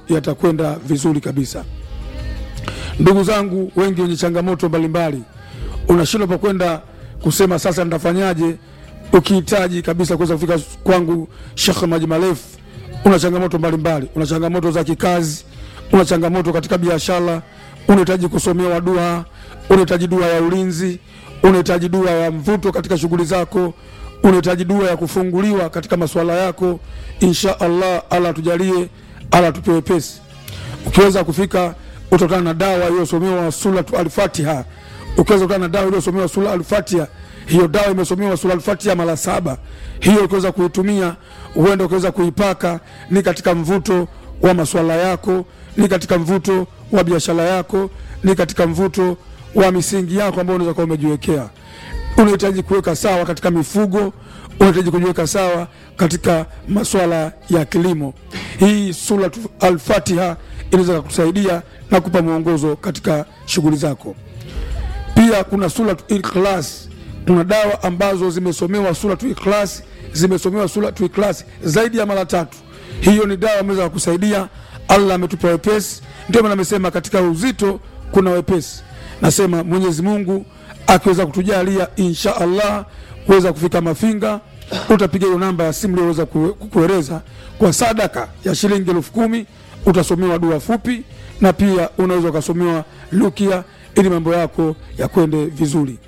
yatakwenda vizuri kabisa. Ndugu zangu wengi wenye changamoto mbalimbali, unashindwa pa kwenda kusema sasa nitafanyaje, ukihitaji kabisa kuweza kufika kwangu Sheikh Maji Marefu, una changamoto mbalimbali, una changamoto za kikazi, una changamoto katika biashara, unahitaji kusomewa dua, unahitaji dua ya ulinzi, unahitaji dua ya mvuto katika shughuli zako, unahitaji dua ya kufunguliwa katika masuala yako. Insha Allah, Allah tujalie, Allah tupe wepesi. Ukiweza kufika utakutana na dawa iliyosomewa suratu Al-Fatiha. Ukiweza kukutana na dawa iliyosomewa sura Al-Fatiha, hiyo dawa imesomewa sura Al-Fatiha mara saba. Hiyo ukiweza kuitumia, huenda ukiweza kuipaka, ni katika mvuto wa masuala yako, ni katika mvuto wa biashara yako, ni katika mvuto wa misingi yako ambayo unaweza kuwa umejiwekea. Unahitaji kuweka sawa katika mifugo, unahitaji kujiweka sawa katika masuala ya kilimo. Hii sura Al-Fatiha inaweza kukusaidia na kupa mwongozo katika shughuli zako. Pia kuna suratu Ikhlas. Kuna dawa ambazo zimesomewa suratu Ikhlas, zimesomewa suratu Ikhlas zaidi ya mara tatu. Hiyo ni dawa ameweza kukusaidia. Allah ametupa wepesi, ndio maana amesema katika uzito kuna wepesi. Nasema Mwenyezi Mungu akiweza kutujalia, insha Allah kuweza kufika Mafinga, utapiga hiyo namba ya simu iliyoweza kukueleza kwa sadaka ya shilingi elfu kumi utasomewa dua fupi na pia unaweza ukasomewa lukia ili mambo yako yakwende vizuri.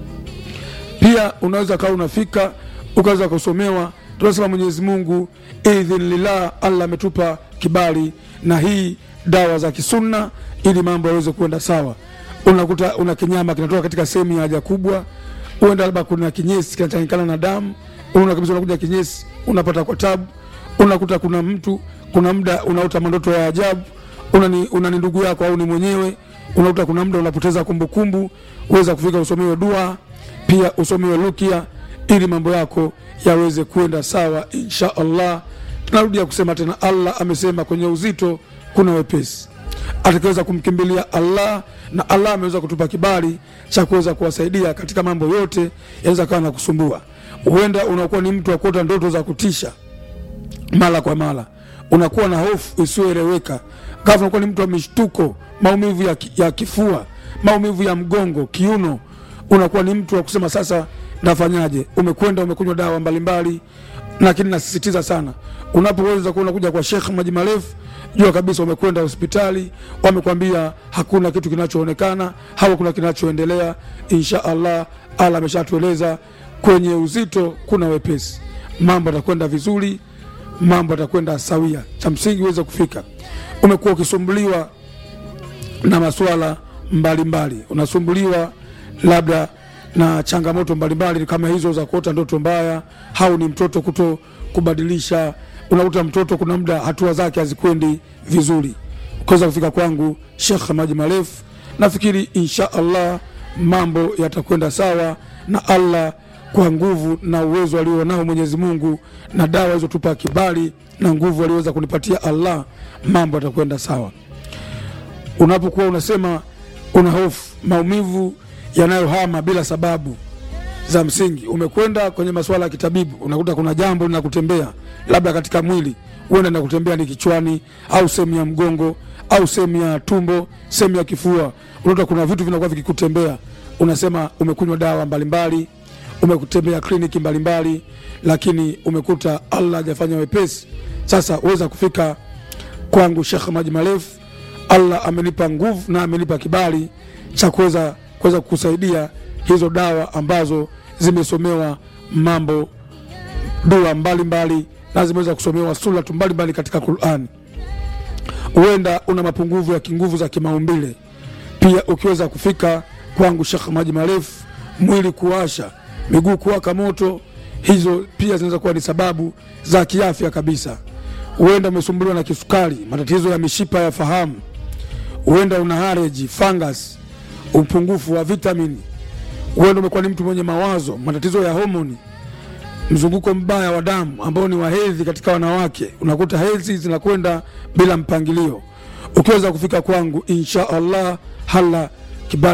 Pia unaweza kawa unafika ukaweza kusomewa, tunasema Mwenyezi Mungu idhin lillah, Allah ametupa kibali na hii dawa za kisunna ili mambo yaweze kuenda sawa. Unakuta una kinyama kinatoka katika sehemu ya haja kubwa, uenda labda kuna kinyesi kinachanganyikana na damu, unaona kabisa, unakuja kinyesi unapata kwa tabu. Unakuta kuna mtu kuna muda unaota mandoto ya ajabu, unani una ndugu yako au ni mwenyewe, unakuta kuna muda unapoteza kumbukumbu, uweza kufika usomewe dua, pia usomewe rukia ili mambo yako yaweze kwenda sawa insha Allah. Tunarudia kusema tena, Allah amesema kwenye uzito kuna wepesi. Atakaweza kumkimbilia Allah na Allah ameweza kutupa kibali cha kuweza kuwasaidia katika mambo yote yanaweza kawa na kusumbua. Huenda unakuwa ni mtu wa kuota ndoto za kutisha mara kwa mara unakuwa na hofu isiyoeleweka, ghafla unakuwa ni mtu wa mishtuko, maumivu ya, ki, ya kifua, maumivu ya mgongo, kiuno. Unakuwa ni mtu wa kusema sasa nafanyaje? Umekwenda umekunywa dawa mbalimbali, lakini nasisitiza sana, unapoweza kuwa unakuja kwa Sheikh Maji Marefu, jua kabisa umekwenda hospitali, wamekwambia hakuna kitu kinachoonekana, hakuna kinachoendelea. Insha Allah, Allah ameshatueleza kwenye uzito kuna wepesi, mambo yatakwenda vizuri mambo yatakwenda sawia. Cha msingi uweze kufika. Umekuwa ukisumbuliwa na masuala mbalimbali, unasumbuliwa labda na changamoto mbalimbali kama hizo za kuota ndoto mbaya, au ni mtoto kuto kubadilisha. Unakuta mtoto kuna muda hatua zake hazikwendi vizuri, ukiweza kufika kwangu Sheikh Maji Marefu, nafikiri insha Allah mambo yatakwenda sawa na Allah kwa nguvu na uwezo alionao Mwenyezi Mungu na dawa hizo tupa kibali na nguvu aliweza kunipatia Allah, mambo yatakwenda sawa. Unapokuwa unasema una hofu, maumivu yanayohama bila sababu za msingi, umekwenda kwenye masuala ya kitabibu, unakuta kuna jambo linakutembea labda katika mwili, huenda linakutembea ni kichwani au sehemu ya mgongo au sehemu ya tumbo, sehemu ya kifua, unakuta kuna vitu vinakuwa vikikutembea, unasema umekunywa dawa mbalimbali umekutembea kliniki mbalimbali, lakini umekuta Allah hajafanya wepesi. Sasa uweza kufika kwangu Sheikh Maji Marefu, Allah amenipa nguvu na amenipa kibali cha kuweza kuweza kukusaidia hizo dawa ambazo zimesomewa mambo dua mbalimbali na zimeweza kusomewa suratu mbalimbali katika Qur'ani. Huenda una mapungufu ya kinguvu za kimaumbile, pia ukiweza kufika kwangu Sheikh Maji Marefu, mwili kuwasha miguu kuwaka moto, hizo pia zinaweza kuwa ni sababu za kiafya kabisa. Huenda umesumbuliwa na kisukari, matatizo ya mishipa ya fahamu, huenda una hareji, fungus, upungufu wa vitamini, huenda umekuwa ni mtu mwenye mawazo, matatizo ya homoni, mzunguko mbaya wa damu ambao ni wa hedhi katika wanawake, unakuta hedhi zinakwenda bila mpangilio. Ukiweza kufika kwangu, insha Allah hala